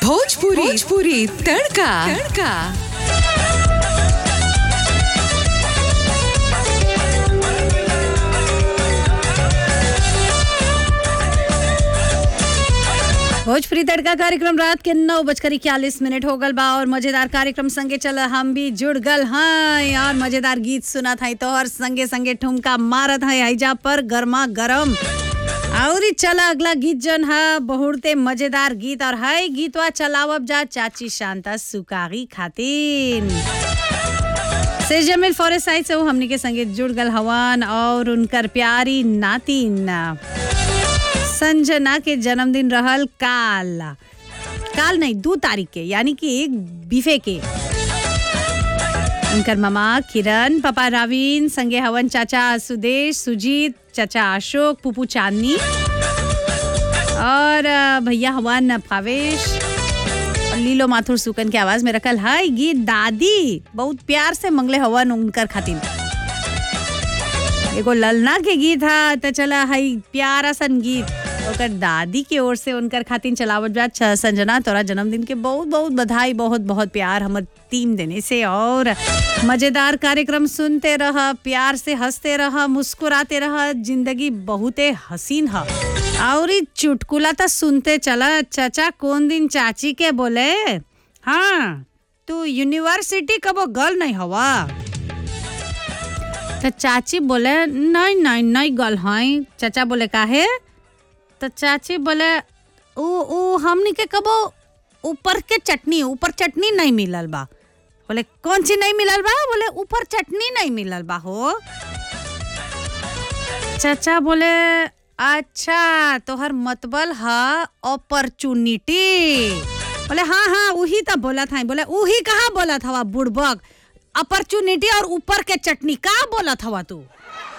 भोजपुरी भोजपुरी तड़का तड़का भोजपुरी तड़का कार्यक्रम रात के नौ बजकर इक्यालीस मिनट हो गल बा और मजेदार कार्यक्रम संगे चल हम भी जुड़ गल हैं और मजेदार गीत सुना था तो और संगे संगे ठुमका मारत है हैजा पर गर्मा गरम और चला अगला गीत जन है बहुते मजेदार गीत और है गीतवा चलावब जा चाची शांता सुकागी खातिन से जमील फॉरेस्ट साइड से वो हमनी के संगे जुड़ गल हवन और उनकर प्यारी नातिन संजना के जन्मदिन रहल काल काल नहीं दो तारीख के यानी कि एक बीफे के उनकर मामा किरण पापा रावीन संगे हवन चाचा सुदेश सुजीत चाचा अशोक पुपू चांदनी और अ, भैया हवन भावेश और लीलो माथुर सुकन के आवाज में रखल है गीत दादी बहुत प्यार से मंगले हवन उनकर खातिर एगो ललना के गीत हा त चला हई प्यारा सन गीत ओकर दादी के ओर से उनकर खातिर चलावत बा छ- संजना तोरा जन्मदिन के बहुत बहुत बधाई बहुत बहुत प्यार हमर टीम देने से और मजेदार कार्यक्रम सुनते रह प्यार से हंसते रह मुस्कुराते रह जिंदगी बहुते हसीन ह और ई चुटकुला तो सुनते चला चाचा कौन दिन चाची के बोले हाँ तू यूनिवर्सिटी कबो गल नहीं हवा तो चाची बोले नहीं नहीं नहीं गल हैं चाचा बोले काहे तो चाची बोले ऊ ऊ हमनी के कबो ऊपर के चटनी ऊपर चटनी नहीं मिलल बा बोले कौन सी नहीं मिलल बा बोले ऊपर चटनी नहीं मिलल बा हो चाचा बोले अच्छा तोहर मतबल है अपॉर्चुनिटी बोले हाँ हाँ वही तो बोला था बोले वही कहाँ बोला था बुड़बक अपॉर्चुनिटी और ऊपर के चटनी का बोला था तू